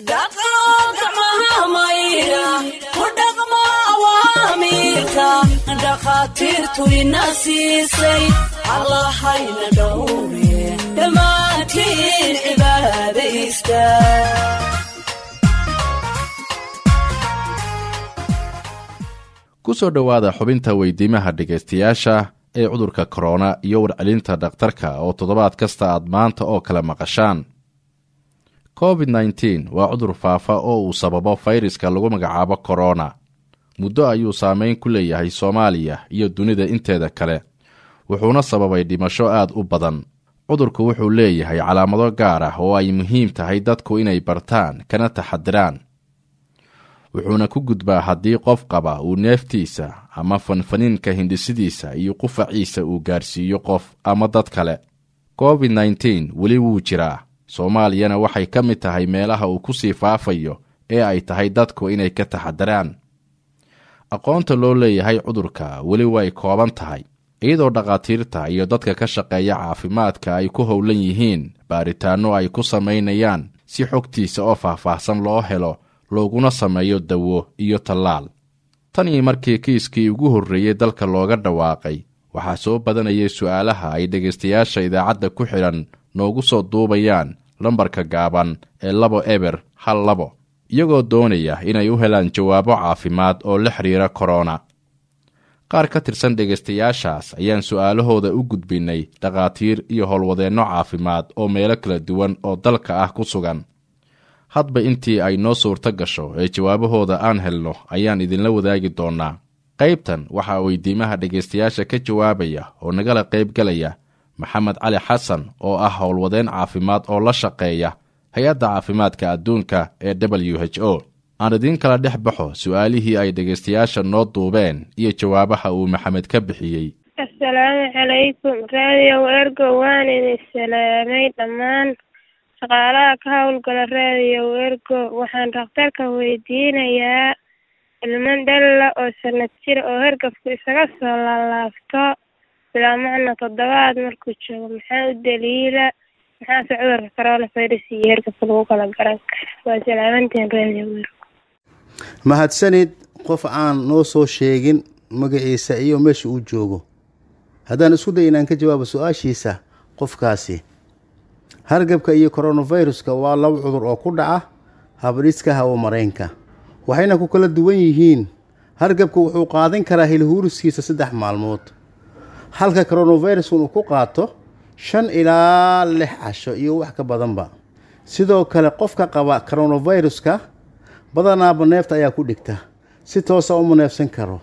dhaqo gacmaha maydha ku dhaqmo awaamiirka dhakhaatiirtu ina siisay allahayna dhowre dhammaantiin cibaadaysta ku soo dhowaada xubinta weydiimaha dhegaystayaasha ee cudurka korona iyo warcelinta dhakhtarka oo toddobaad kasta aad maanta oo kale maqashaan covid nteen waa cudur faafa oo uu sababo fayraska lagu magacaabo korona muddo ayuu saameyn ku leeyahay soomaaliya iyo dunida inteeda kale wuxuuna sababay dhimasho aad u badan cudurku wuxuu leeyahay calaamado gaar ah oo ay muhiim tahay dadku inay bartaan kana taxadiraan wuxuuna ku gudbaa haddii qof qaba uu neeftiisa ama fanfaniinka hindhisidiisa iyo qufaciisa uu gaarsiiyo qof ama dad kale covid nteen weli wuu jiraa soomaaliyana waxay ka mid tahay meelaha uu ku sii faafayo ee ay tahay dadku inay ka taxadiraan aqoonta loo leeyahay cudurka weli way kooban tahay iyadoo dhakhaatiirta iyo dadka ka shaqeeya caafimaadka ay ku howlan yihiin baaritaanno ay ku samaynayaan si xogtiisa oo faahfaahsan loo helo looguna sameeyo dawo iyo tallaal tan iyo markii kiiskii ugu horreeyey dalka looga dhawaaqay waxaa soo badanayay su'aalaha ay dhegaystayaasha idaacadda ku xidhan noogu soo duubayaan lambarka gaaban ee labo eber hal labo iyagoo doonaya inay u helaan jawaabo caafimaad oo la xidhiira korona qaar ka tirsan dhegaystayaashaas ayaan su'aalahooda u gudbinnay dhakhaatiir iyo howlwadeenno caafimaad oo meelo kala duwan oo dalka ah ku sugan hadba intii ay noo suurto gasho ee jawaabahooda aan helno ayaan idinla wadaagi doonnaa qaybtan waxaa weydiimaha dhegaystayaasha ka jawaabaya oo nagala qaybgalaya maxamed cali xasan oo ah howlwadeen caafimaad oo la shaqeeya hay-adda caafimaadka adduunka ee w h o aan idiin kala dhex baxo su'aalihii ay dhegaystayaasha noo duubeen iyo jawaabaha uu maxamed ka bixiyey assalaamu calaykum raadiyo ergo waan idin salaamay dhammaan shaqaalaha ka howlgala raadiyo ergo waxaan dhakhtarka weydiinayaa ilman dhalla oo sanad jira oo hergabku isaga soo laalaabto bilaa macna toddobaad markuu joogo maxaa u daliila maxaase cudurka coronavirus iyo hergabka lagu kala garan kara waa salaamantiin raadiyo ergo mahadsanid qof aan noo soo sheegin magaciisa iyo meesha uu joogo haddaan isku day inaan ka jawaabo su-aashiisa qofkaasi hargabka iyo koronaviruska waa laba cudur oo ku dhaca habdhiska hawo mareenka waxayna ku kala duwan yihiin hargabka wuxuu qaadan karaa hilhuuriskiisa saddex maalmood halka koronaviruskan uu ku qaato shan ilaa lix casho iyo wax ka badanba sidoo kale qofka qaba koronaviruska badanaaba neefta ayaa ku dhigta si toosa uma neefsan karo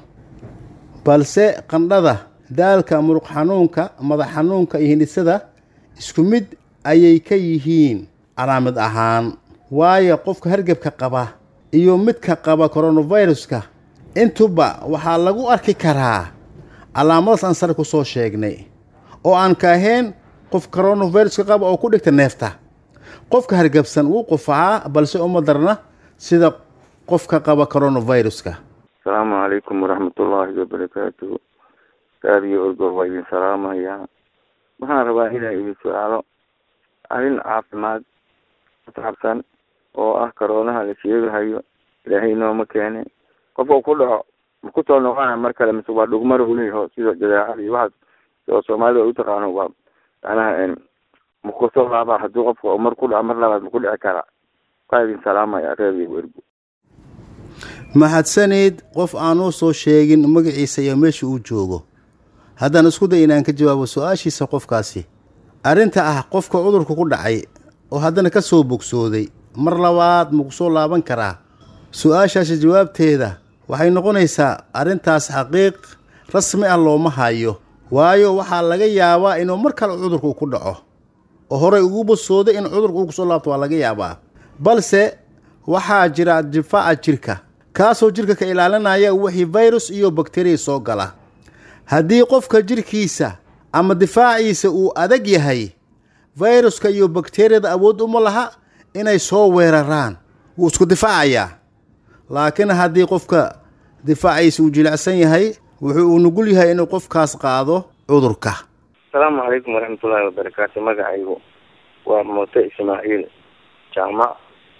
balse qandhada daalka muruq xanuunka madax xanuunka iyo hindhisada isku mid ayay ka yihiin calaamad ahaan waayo qofka hargebka qaba iyo midka qaba koronaviruska intuba waxaa lagu arki karaa calaamadaas aan sare ku soo sheegnay oo aan ka ahayn qof koronaviruska qaba oo ku dhigta neefta qofka hargebsan wuu qufacaa balse uma darna sida qofka qaba coronaviruska asalaamu calaykum waraxmatullaahi wabarakaatuhu raadiyo orgo waa idin salaamayaa waxaan rabaa inaa idin su-aalo arrin caafimaad ku saabsan oo ah karoonaha la sheegahayo ilaahay nooma keene qofka ku dhaco ma ku soo noqonaya mar kale mise waa dhugmar uleyaho sida jadeecada iyo waxaas oo soomaalida u taqaano waa macnaha ma kusoo laabaa haddii qofka mar ku dhaco mar labaad ma ku dhici karaa waa idin salaamaya raadiyo ergo mahadsanid qof aanuu soo sheegin magaciisa iyo meesha uu joogo haddaan isku day inaan ka jawaabo su-aashiisa qofkaasi arrinta ah qofka cudurka ku dhacay oo haddana ka soo bogsooday mar labaad ma ku soo laaban karaa su-aashaasi jawaabteeda waxay noqonaysaa arrintaas xaqiiq rasmi ah looma hayo waayo waxaa laga yaabaa inuu mar kale cudurka uu ku dhaco oo horey ugu bogsooday in cudurka uu kusoo laabto waa laga yaabaa balse waxaa jira difaaca jirka kaasoo jirka ka ilaalinaya wixii virus iyo bakteriya soo gala haddii qofka jirkiisa ama difaaciisa uu adag yahay viruska iyo bakteriyada awood uma laha inay soo weeraraan wuu isku difaacayaa laakiin haddii qofka difaaciisa uu jilicsan yahay wuxuu uu nugul yahay inuu qofkaas qaado cudurka asalaamu calaykum waraxmatullaahi wabarakaatu magacaygu waa muuse ismaaciil jaamac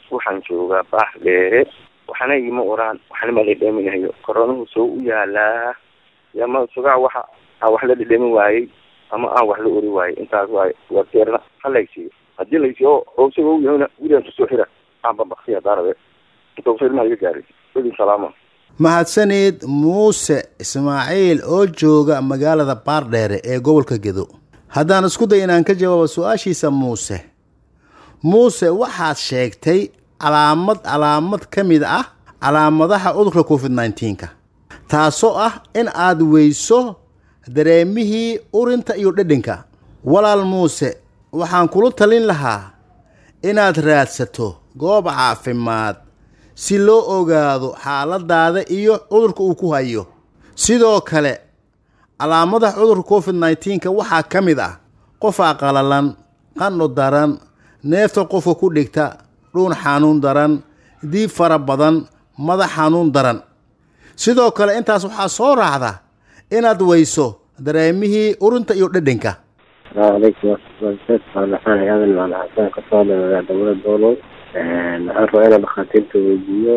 waxaan joogaa baax dheere waxna igama oraan waxna ma dhedheminayo koronuhu soo u yaalaa yama sugaa waxa aan wax la dhedhemin waayey ama aan wax la ori waayey intaas waaye warteerna ha laysiiyo haddii laysiiyo oo isagoo u yahayna gurigaan kusoo xira aan babaktiya daarabe inta usoo ilmaha iga gaaray idin salaama mahadsanid muuse ismaaciil oo jooga magaalada baardheere ee gobolka gedo haddaan isku day inaan ka jawaabo su-aashiisa muuse muuse waxaad sheegtay calaamad calaamad ka mid ah calaamadaha cudurka covid nneteen-ka taasoo ah in aad weyso dareemihii urinta iyo dhedhinka walaal muuse waxaan kula talin lahaa inaad raadsato goob caafimaad si loo ogaado xaaladaada iyo cudurka uu ku hayo sidoo kale calaamadaha cudurka covid nneteen-ka waxaa ka mid ah qofaa qalalan qandho daran neefta qofka ku dhigta dhuun xanuun daran diib fara badan madax xanuun daran sidoo kale intaas waxaa soo raacda inaad weyso dareemihii urinta iyo dhedhinka asalaamu calaykum waraxmatullahi waxaan aadan maal xasaan ka soo dhawaadaa dowlada doolow waxaan rabaa inaan dhakhaatiirta weydiiyo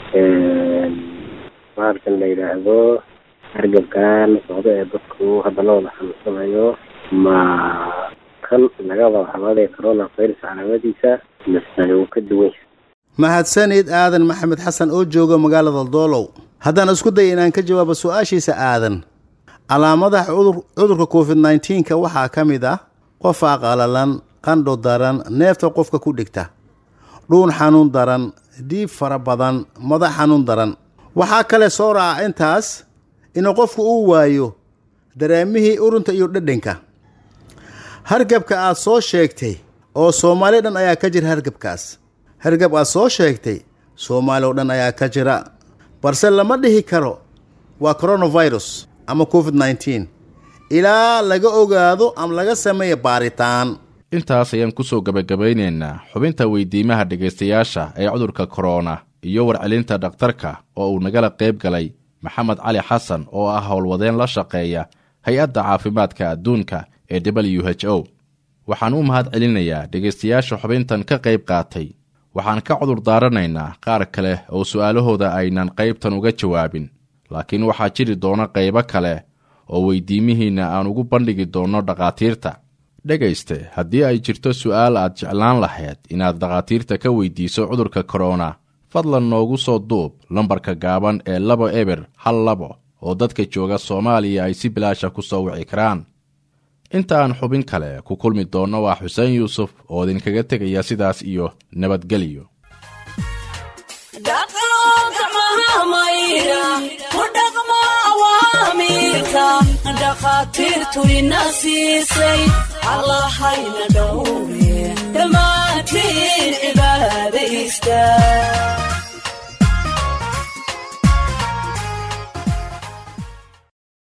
bahalkan la yidhaahdo hargabkan socdo ee dadku hadda la wada xanuunsanayo ma kan laga wada xamaaday corona virus calaamadiisa mise uu ka duwan yahay mahadsanid aadan maxamed xasan oo jooga magaalada doolow haddaan isku day inaan ka jawaabo su-aashiisa aadan calaamadaha cudur cudurka covid nneteen-ka waxaa ka mid ah qofaa qalalan qandho daran neefta qofka ku dhigta dhuun xanuun daran diib fara badan madax xanuun daran waxaa kale soo raaca intaas inuu qofku uu waayo dareemihii urinta iyo dhedhinka hargabka aad soo sheegtay oo soomaali dhan ayaa ka jira hargabkaas hargab aad soo sheegtay soomaali oo dhan ayaa ka jira balse lama dhihi karo waa coronavirus ama covid nneteen ilaa laga ogaado ama laga sameeyo baaritaan intaas ayaan kusoo gebagabaynaynaa xubinta weydiimaha dhegaystayaasha ee cudurka korona iyo warcelinta dhakhtarka oo uu nagala qayb galay maxamed cali xasan oo ah howlwadeen la shaqeeya hay-adda caafimaadka adduunka ee w h o waxaan u mahad celinayaa dhegaystayaasha xubintan ka qayb qaatay waxaan ka cudur daaranaynaa qaar kale oo su'aalahooda aynan qaybtan uga jawaabin laakiin waxaa jiri doona qaybo kale oo weydiimihiinna aan ugu bandhigi doonno dhakhaatiirta dhegayste haddii ay jirto su'aal aad jeclaan lahayd inaad dhakhaatiirta ka weydiiso cudurka korona fadlan noogu soo duub lambarka gaaban ee labo eber hal labo oo dadka jooga soomaaliya ay si bilaasha ku soo wici karaan inta aan xubin kale ku kulmi doonno waa xuseen yuusuf oo idinkaga tegaya sidaas iyo nabadgelyo dhaqlo gacmaha mayra ku dhaqmo awaamiirka dhakhaatiirtu ina siisay allahayna dhowre dhammaantiin cibaada istaag